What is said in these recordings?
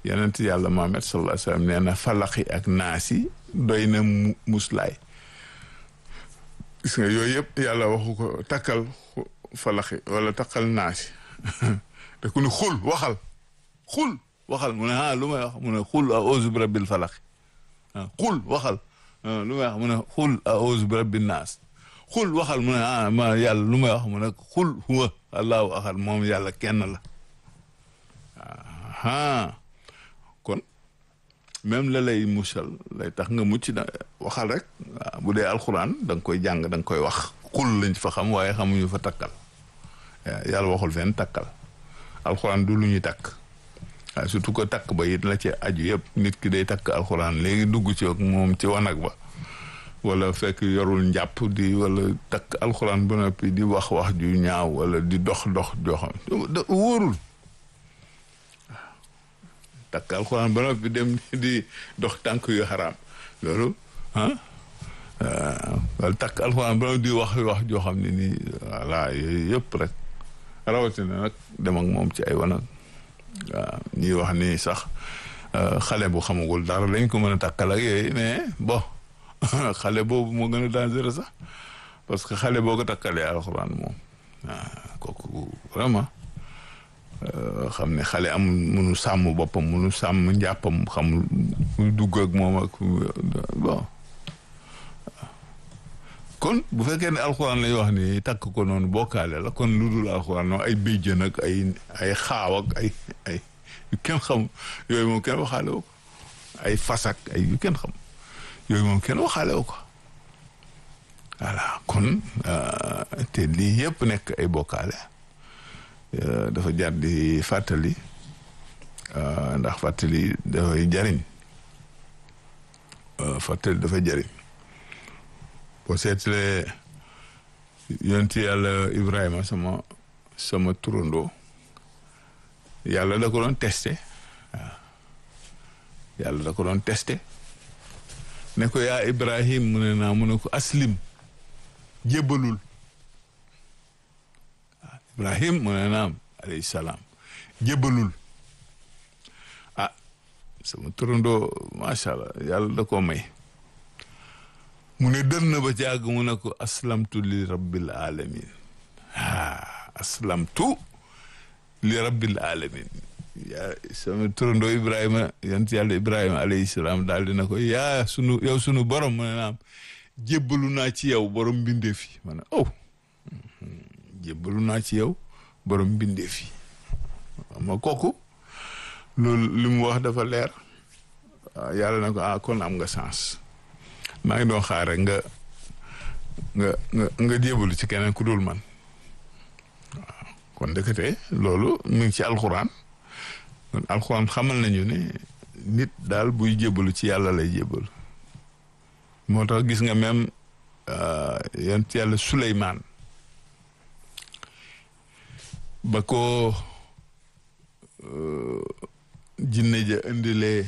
yonent yàlla Muhammad sallallahu alayhi wa sallam nee na falaxi ak naasi doy na mu muslaay gis nga yooyu yëpp yàlla waxu ko takkal falaxi wala takkal naasi te ku ne xul waxal xul waxal mu ne ah lu may wax mu ne xul a'uuzu bi rabbil falaxi ah xul waxal lu may wax mu ne xul a'uuzu bi rabbin naas xul waxal mu ne ah ma yàlla lu may wax mu ne xul huwa allahu ahad moom yàlla kenn la ah kon même la lay musal lay tax nga mucc da waxal rek waaw bu dee alxuraan da nga koy jàng da nga koy wax xul lañ fa xam waaye xamuñu fa takkal yàlla waxul fenn takkal alxuraan du lu ñuy takk waaye surtout que takk ba it la ci aju yëpp nit ki day takk alxuraan léegi dugg ci ak moom ci wanag ba wala fekk yorul njàpp di wala takk alxuraan ba noppi di wax wax ju ñaaw wala di dox dox joo xam wóorul takk alxuraan ba noppi dem di dox tànk yu xaraam loolu ah wala takk alxuraan ba noppi di wax wax joo xam ne nii voilà yooyu yëpp rek rawatina nag dem ak moom ci ay wanag waaw ñuy wax ni sax xale bu xamagul dara lañ ko mën a takkal ak yooyu mais bon xale boobu moo gën a dangereux sax parce que xale boo ko takkalee alxuraan moom waaw kooku vraiment xam ne xale am munu sàmm boppam munu sàmm njàppam xamul mu dugg ak moom ak bon kon bu fekkee ne alxuraan lay wax ni takk ko noonu bokkaale la kon lu dul alxuraan noonu ay béjjën ak ay ay xaaw ak ay ay yu kenn xam yooyu moom kenn waxaale wu ko ay fasak ay yu kenn xam yooyu moom kenn waxaale wu ko voilà kon te lii yëpp nekk ay bokkaale dafa jar di fàttali ndax fàttali dafay jariñ fàttali dafa jariñ boo seetlee yonti yàlla Ibrahima sama sama turandoo yàlla da ko doon testé waaw yàlla da ko doon testé ne ko yaa Ibrahim mu ne naa mu ne ko aslim jébbalul waaw Ibrahim mu ne naam alayhi salaam jébbalul ah sama turandoo macha allah yàlla da koo may mu ne dër na ba ci àgg mu ne ko aslamtu li rabbil alamin ah aslamtu li rabbil alamin yaa sama turandoo Ibrahima yant yàlla Ibrahima alayhi salaam daal dina ko yaa sunu yow sunu borom mu ne naam jébbalu naa ci yow borom mbindeef yi ma ne oh jébbalu naa ci yow borom mbindeef yi ma kooku loolu li mu wax dafa leer yàlla na ko ah kon am nga sens maa ngi doon xaar rek nga nga nga nga jébalu ci keneen ku dul man waaw kon ndekete loolu mu ngi ci alxuraan kon alxuraan xamal nañu ne nit daal buy jébalu ci yàlla lay jébalu moo tax gis nga même yonent yàlla Suleymaan ba ko jinne ja indilee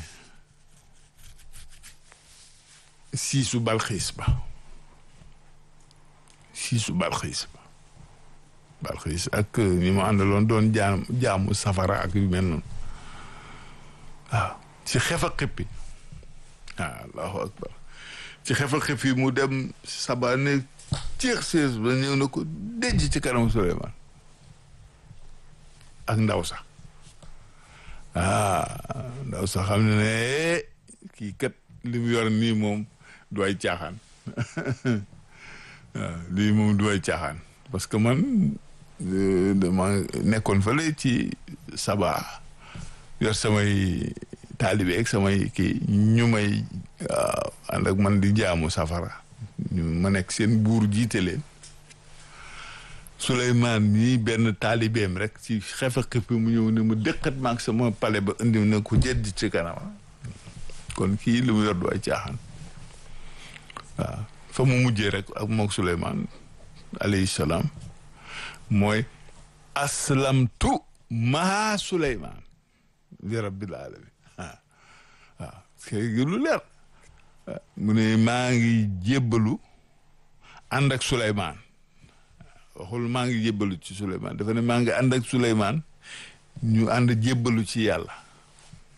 siisu balxiis ba siisu balxiis ba balxiis ak ñi ma àndaloon doon jaam jaamu safara ak yu mel noonu waaw ci xef a xippi waaw allahu akbar ci xef a xippi mu dem sabane ciix siis ba ñëw na ko denc ci kanamu Suleymaan ak ndaw sax ah ndaw sax xam ne ne kii kat li mu yor nii moom du ay caaxaan waaw lii moom du ay caaxaan parce que man dama nekkoon fële ci saba yor samay taalibe ak samay kii ñu may ànd ak man di jaamu safara ñu ma nekk seen buur jiite leen Souleymane nii benn taalibeem rek ci xefe xippi mu ñëw ne mu dëkkat maag sama pale ba indi na ko jedd ci kanama kon kii li mu yor du ay caaxaan waaw fa mu mujjee rek ak mook Souleymane alayhi salaam mooy aslamtu maa Souleymane li rabbil alamin waaw kay lu leer mu ne maa ngi jébbalu ànd ak Souleymane waxul maa ngi jébbalu ci Souleymane dafa ne maa ngi ànd ak Souleymane ñu ànd jébbalu ci yàlla